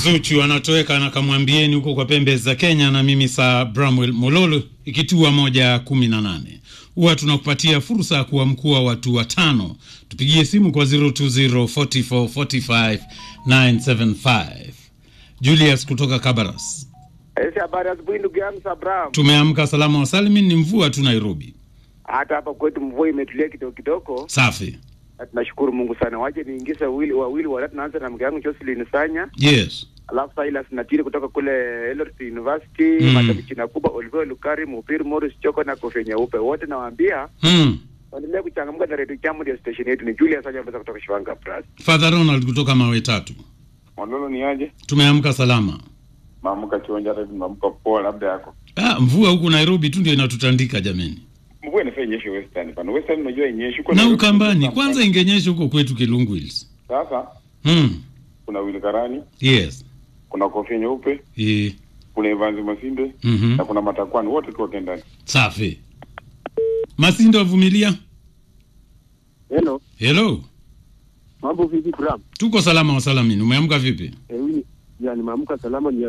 Zuchu anatoweka na kamwambieni huko kwa pembe za Kenya, na mimi saa Bramwell Mololo, ikitua moja kumi na nane huwa tunakupatia fursa ya kuwa mkuu wa watu watano. Tupigie simu kwa 020445975 Julius kutoka Kabaras. Esi, habari asubuhi ndugu yangu Sabram. Tumeamka salama wa salimin, ni mvua tu Nairobi. Hata hapa kwetu mvua imetulia kidogo kidogo, Safi. na tunashukuru Mungu sana. Waje niingize wawili wawili watatu, naanza na mke yangu Jocelyn Sanya, Yes. alafu Silas Natiri kutoka kule Eldoret University, Mm. Madam China kubwa Oliver Lukari, Mupiri Morris Choko na Kofi Nyeupe, wote nawaambia Hmm. waendelee kuchangamka na Radio Jambo ndio station yetu. Ni Julius Sanya Mbeza kutoka Shiwanga Bras. Father Ronald kutoka mawe tatu. Mondolo ni aje? Tumeamka salama. Maamka kiwanja hata maamka poa labda yako. Ah, mvua huku Nairobi tu ndio inatutandika jameni, Mvua inafaa inyeshe Western pana. Western unajua inyeshe huko na Nairobi Ukambani kuna kwanza ingenyesha huko kwetu Kilungu Hills. Sasa Hmm. kuna Wilkarani, Yes. kuna Kofia Nyeupe, Eh. kuna Evans Masinde Mhm. na kuna Matakwani wote tu wake ndani. Safi. Masindo avumilia. Hello, Hello. mambo vipi Bram? Tuko salama wa salamini. Umeamka vipi? Eh, yani maamka salama ni